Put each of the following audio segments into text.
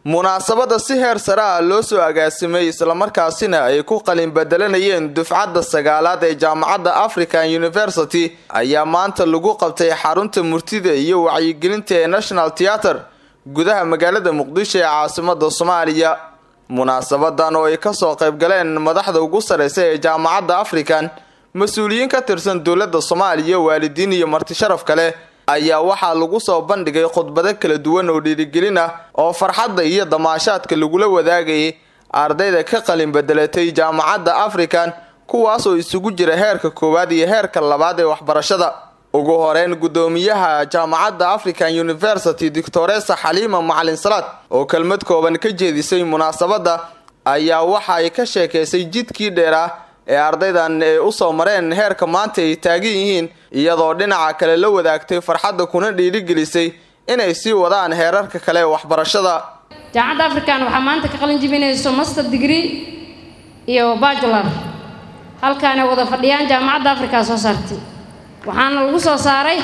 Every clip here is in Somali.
munaasabadda si heer sare ah loo soo agaasimay islamarkaasina ay ku qalin bedelanayeen dufcadda sagaalaad ee jaamacadda african university ayaa maanta lagu qabtay xarunta murtida iyo wacyigelinta ee national theater gudaha magaalada muqdisho ee caasimada soomaaliya munaasabadan oo ay kasoo qayb galeen madaxda ugu sareysa ee jaamacadda african mas-uuliyiin ka tirsan dowladda soomaaliya waalidiin iyo marti sharaf kale ayaa waxaa lagu soo bandhigay khudbado kala duwan oo dhiirigelin ah oo farxadda iyo damaashaadka lagula wadaagayay ardayda ka qalin bedelatay jaamacadda african kuwaasoo isugu jira heerka koowaad iyo heerka labaad ee waxbarashada ugu horeyn guddoomiyaha jaamacadda african university doctoresa xaliima macalin salaad oo kelmad kooban ka jeedisay munaasabadda ayaa waxa ay ka sheekaysay jidkii dheeraa ee ardaydan ay usoo mareen heerka maanta ay taagan yihiin iyadoo dhinaca kale la wadaagtay farxadda kuna dhiirigelisay inay sii wadaan heerarka kale ee waxbarashada jaamacadda african waxaa maanta ka qalin jibinayso master degree iyo bajular halkaanay wada fadhiyaan jaamacadda africa soo saartay waxaana lagu soo saaray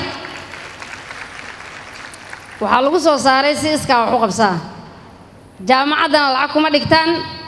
waxaa lagu soo saaray si iskaa wax u qabsaa jaamacaddana lacag kuma dhigtaan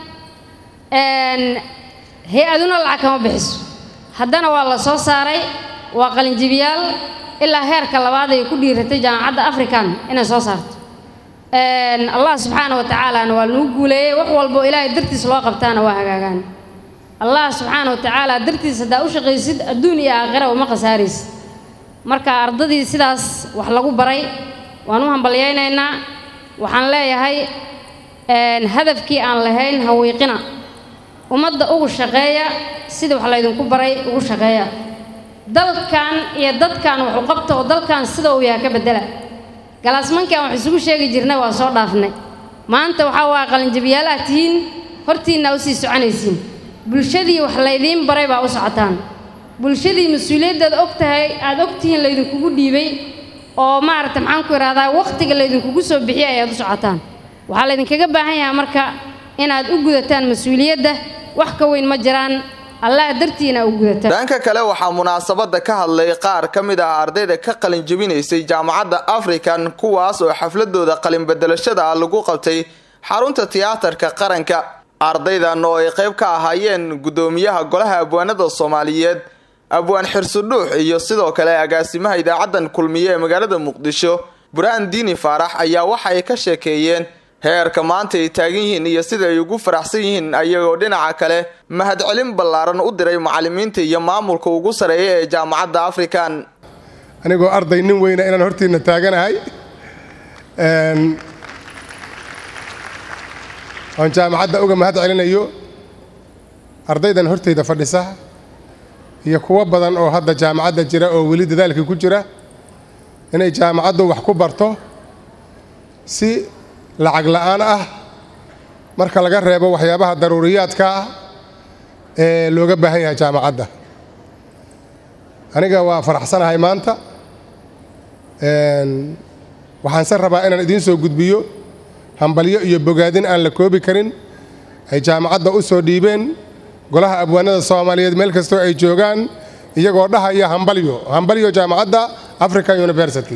hay-aduna lacag kama bixiso haddana waa la soo saaray waa qalinjibiyaal ilaa heerka labaad ay ku dhiiratay jaamacadda african inay soo saarto allah subxaana wa tacaalana waa lagu guuleeyey wax walboo ilaahay dartiis loo qabtaana waa hagaagaan allah subxaana wa tacaala dartiis haddaa u shaqaysid adduun iyo aakhira uma khasaaraysid marka ardadii sidaas wax lagu baray waan u hambalyaynaynaa waxaan leeyahay hadafkii aan lahayn hawiiqina ummadda ugu shaqeeya sida wax laydinku baray ugu shaqeeya dalkan iyo dadkan wax u qabta oo dalkan sida uu yaha ka bedela galaasmankan wax isugu sheegi jirnay waa soo dhaafnay maanta waxaa waa qalinjabiyaalaad tihiin hortiinna usii soconaysiin bulshadii wax laydiin baray baa u socotaan bulshadii mas-uuliyaddaad og tahay aada og tihiin laydinkugu dhiibay oo maaragta maxaan ku idhahdaa wakhtiga laydinkugu soo bixiyay ayaad u socotaan waxaa laydinkaga baahan yahaa marka inaad u gudataan mas-uuliyadda wax ka weyn ma jiraan allah dartiina u gudataan dhanka kale waxaa munaasabada ka hadlay qaar ka mid ah ardayda ka qalin jebinaysay jaamacadda african kuwaas oo xafladooda qalin bedelashada ah lagu qabtay xarunta tiyaatarka qaranka ardaydan oo ay qayb ka ahaayeen guddoomiyaha golaha abwaanada soomaaliyeed abwaan xirsudhuux iyo sidoo kale agaasimaha idaacaddan kulmiye ee magaalada muqdisho burhaan diini faarax ayaa waxa ay ka sheekeeyeen heerka maanta ay taagan yihiin iyo sida ay ugu faraxsan yihiin ayagoo dhinaca kale mahadcelin ballaaran u diray macallimiinta iyo maamulka ugu sareeya ee jaamacadda african anigoo arday nin weyna inaan hortiinna taaganahay oon jaamacadda uga mahad celinayo ardaydan hortayda fadhisa iyo kuwo badan oo hadda jaamacadda jira oo weli dadaalkii ku jira inay jaamacaddu wax ku barto si lacag la'aan ah marka laga reebo waxyaabaha daruuriyaadka ah ee looga baahan yahay jaamacadda aniga waa faraxsanahay maanta waxaanse rabaa inaan idiin soo gudbiyo hambalyo iyo bogaadin aan la koobi karin ay jaamacadda u soo dhiibeen golaha abwaanada soomaaliyeed meel kastoo ay joogaan iyagoo dhahaya hambalyo hambalyo jaamacadda african university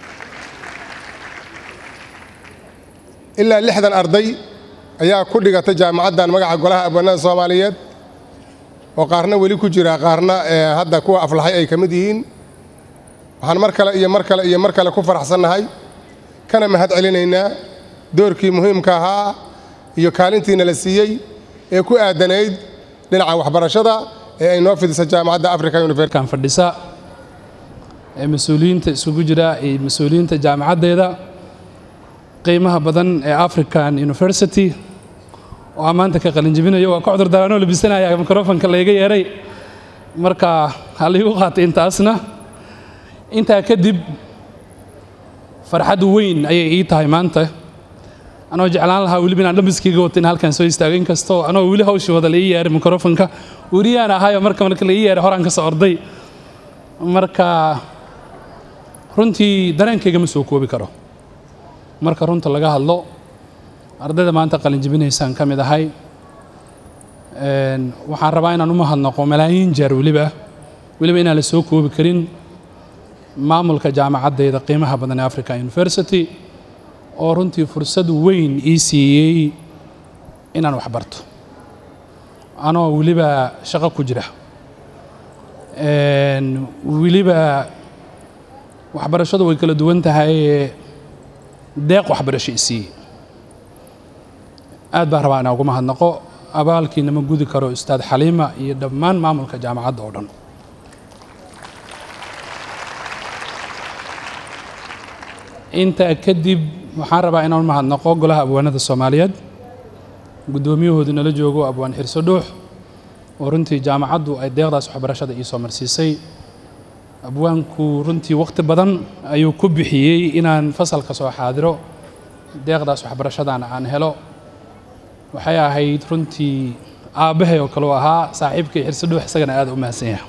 ilaa lixdan arday ayaa ku dhigatay jaamacaddan magaca golaha abwaanada soomaaliyeed oo qaarna weli ku jira qaarna hadda kuwa aflaxay ay ka mid yihiin waxaan mar kale iyo mar kale iyo mar kale ku faraxsannahay kana mahad celinaynaa doorkii muhiimka ahaa iyo kaalintiina la siiyey ee ku aadanayd dhinaca waxbarashada ee ay noo fidisa jaamacadda africa university fadhisa ee mas-uuliyiinta isugu jira iyo mas-uuliyiinta jaamacaddeeda qiimaha badan ee african university oo aan maanta ka qalinjibinayo waa ka cudur daraanoo labisanaya microfonka layga yeeray marka ha laygu qaatay intaasna intaa kadib farxad weyn ayay ii tahay maanta anoo jeclaan lahaa weliba inaan dhambiskayga wata in halkan soo istaago inkastoo anoo weli hawshii wada la ii yeeray microfonka weriyaan ahayoo marka marka la ii yeeray horaan ka soo orday marka runtii dareenkayga ma soo koobi karo marka runta laga hadlo ardayda maanta qalinjibinaysaan ka mid ahay waxaan rabaa inaan u mahadnaqo malaayiin jeer weliba weliba inaan la soo koobi karin maamulka jaamacaddayda qiimaha badan ee africa university oo runtii fursad weyn ii siiyey inaan wax barto anoo weliba shaqo ku jira weliba waxbarashadu way kala duwan tahay deeq waxbarasho i siiyey aad baan rabaa inaan ugu mahadnaqo abaalkiina ma gudi karo ustaad xaliima iyo dhammaan maamulka jaamacadda oo dhan intaa kadib waxaan rabaa inaan mahadnaqo golaha abwaanada soomaaliyeed guddoomiyahoodu nala joogo abwaan xirso dhuux oo runtii jaamacaddu ay deeqdaas waxbarashada ii soo marsiisay abwaanku runtii wakhti badan ayuu ku bixiyey inaan fasalka soo xaadiro deeqdaas waxbarashadana aan helo waxay ahayd runtii aabbahay oo kale u ahaa saaxiibkay xirso dhuux isagana aad u mahadsan yahay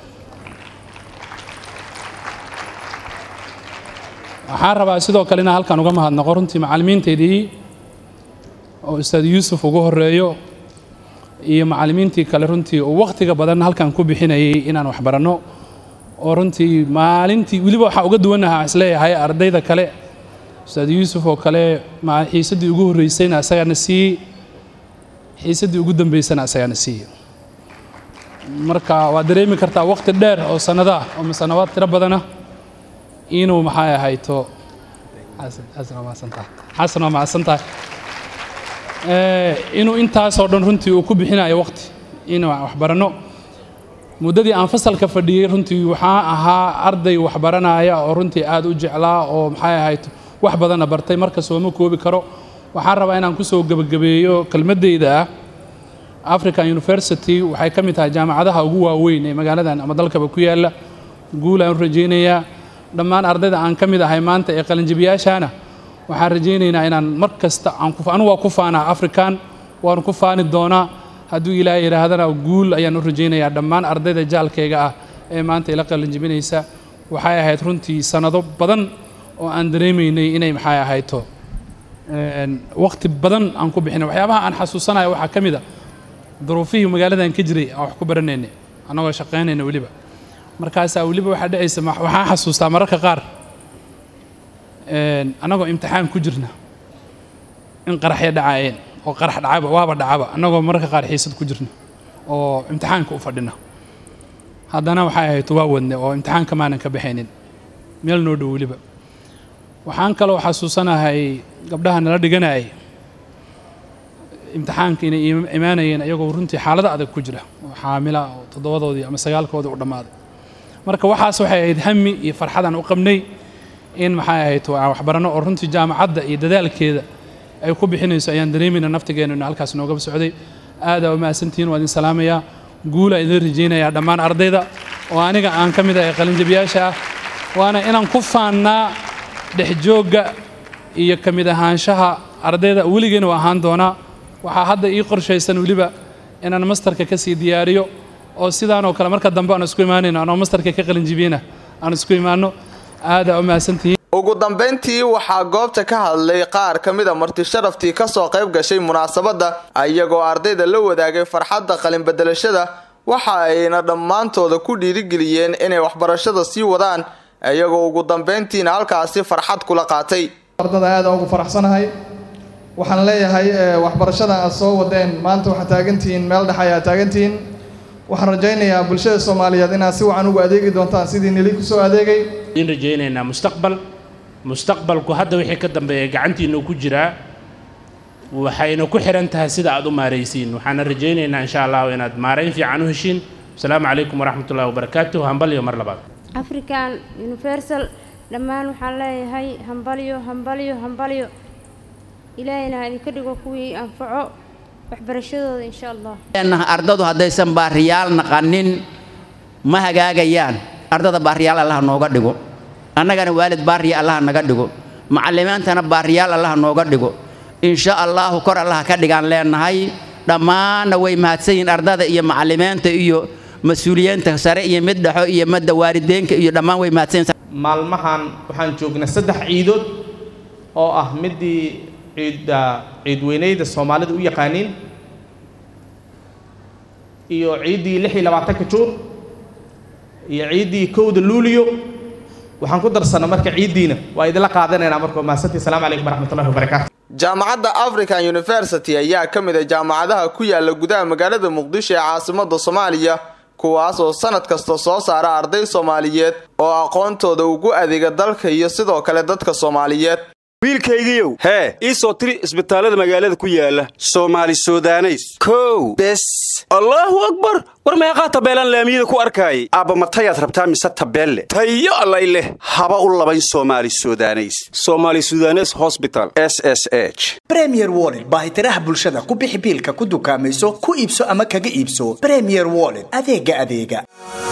waxaan rabaa sidoo kale inaan halkan uga mahadnaqo runtii macallimiinteydii oo ustaad yuusuf ugu horeeyo iyo macallimiintii kale runtii oo wakhtiga badan halkan ku bixinayay inaan wax baranno oo runtii maalintii weliba waxaa uga duwanahaa isleeyahay ardayda kale ustaad yuusuf oo kale xiisaddii ugu horreysayna isagaana siiyey xiisaddii ugu dambeysana isagaana siiyey marka waad dareemi kartaa wakhti dheer oo sannadaa oo sanawaad tiro badana inuu maxay ahayto xasan waa mahadsantahay xasan waa mahadsantahay inuu intaasoo dhan runtii uu ku bixinayo waqti inuu waxbaranno muddadii aan fasalka fadhiyey runtii waxaan ahaa arday waxbaranaya oo runtii aad u jeclaa oo maxay ahayto wax badanna bartay marka sooma koobi karo waxaan rabaa inaan kusoo gebagabeeyo kelmaddeyda ah african university waxay ka mid tahay jaamacadaha ugu waaweyn ee magaaladan ama dalkaba ku yaalla guul aan u rajaynayaa dhammaan ardayda aan ka mid ahay maanta ee qalinjabiyaashaana waxaan rajaynaynaa inaan mar kasta anugu waa ku faanaa african waanu ku faani doonaa hadduu ilaahay yidhaahdana guul ayaan u rajaynayaa dhammaan ardayda jaalkayga ah ee maanta ila qalinjabinaysa waxay ahayd runtii sannado badan oo aan dareemaynay inay maxay ahayto waqti badan aan ku bixinay waxyaabaha aan xasuusanayo waxaa ka mid a duruufihii magaaladan ka jiray aan wax ku baranaynay annagoo shaqaynayna weliba markaasaa weliba waxaa dhacaysa waxaan xasuustaa mararka qaar annagoo imtixaan ku jirna in qaraxya dhacaayeen oo qarax dhacaba waaba dhacaba annagoo mararka qaar xiisad ku jirna oo imtixaanka u fadhina haddana waxay ahayd waa wadne oo imtixaanka maanan ka baxaynin meel noo dhow weliba waxaan kaloo xasuusanahay gabdhaha nala dhiganayay imtixaanka inay imaanayeen ayagoo runtii xaalado adag ku jira oo xaamila oo toddobadoodii ama sagaalkoodii u dhammaaday marka waxaas waxay ahayd hami iyo farxadaan u qabnay in maxay ahayd aan waxbaranno oo runtii jaamacadda iyo dadaalkeeda ay ku bixinayso ayaan dareemayna naftigeena inu halkaas noogaba socday aadaa u mahadsantihiin waa idin salaamayaa guulaa idin rajaynayaa dhammaan ardayda oo aniga aan ka mid ahay qalinjabiyaasha ah waana inaan ku faannaa dhexjoogga iyo ka mid ahaanshaha ardayda weligeena u ahaan doonaa waxaa hadda ii qorshaysan weliba inaan mastarka ka sii diyaariyo oo sidaanoo kale marka dambe aan isku imaanayno anoo mastarka ka qalinjibiyena aan isku imaanno aadaa u mahadsantihiin ugu dambayntii waxaa goobta ka hadlay qaar ka mid a marti sharaftii kasoo qayb gashay munaasabadda iyagoo ardayda la wadaagay farxadda qalinbedelashada waxa ayna dhammaantooda ku dhiirigeliyeen inay waxbarashada sii wadaan iyagoo ugu dambayntiina halkaasi farxad kula qaatay ardada aada ugu faraxsanahay waxaan leeyahay waxbarashada aad soo wadeen maanta waxaad taagantihiin meel dhex ayaa taagantihiin waxaan rajaynayaa bulshada soomaaliyeed inaad si wacan ugu adeegi doontaan sidii nili kusoo adeegay in rajaynaynaa mustaqbal mustaqbalku hadda wixii ka dambeeya gacantiinu ku jiraa waxayna ku xihan tahay sida aad u maaraysiin waxaana rajaynaynaa insha allahu inaad maarayn fiican u heshiin asalaamu calaykum waraxmat ullahi wabarakaatuh hambalyo mar labaad african universal dhammaan waxaan leeyahay hambalyo hambalyo hambalyo ilaahayna ha idinka dhigo kuwii anfaco waxbarashadooda insha allah ardadu haddaysan baariyaal naqanin ma hagaagayaan ardada baariyaal allaha nooga dhigo annagana waalid baariya allaha naga dhigo macalimiintana baariyaal allaha nooga dhigo insha allaahu kor allaha ka dhigaan leenahay dhammaanna way mahadsan yihiin ardada iyo macalimiinta iyo mas-uuliyiinta sare iyo mid dhexo iyo madda waalideenka iyo dhammaan way mahadsan maalmahan waxaan joognaa saddex ciidood oo ah midii ciidda ciidweyneyda soomaalida u yaqaaniin iyo ciiddii lix iyo labaatanka juun iyo ciiddii kowda luuliyo waxaan ku darsana marka ciiddiina waa idinla qaadanaynaa marka mahadsantii asalaamu calaykum waraxmatullahi wabarakaatu jaamacadda african university ayaa ka mid a jaamacadaha ku yaala gudaha magaalada muqdisho ee caasimada soomaaliya kuwaas oo sanad kasta soo saara arday soomaaliyeed oo aqoontooda ugu adeega dalka iyo sidoo kale dadka soomaaliyeed wiilkaygiiow hee ii soo tiri isbitaallada magaalada ku yaala soomaali sudaneys kow bes allaahu akbar war meeqaa tabeelaan laamiyada ku arkaayay aabba matayaad rabtaa mise tabeelle tayo allay leh haba u labayn soomaali sudaneys soomaali sudanes hosbital s s h bremier wollet baahitiraha bulshada ku bixi biilka ku dukaamayso ku iibso ama kaga iibso bremier wollet adeega adeega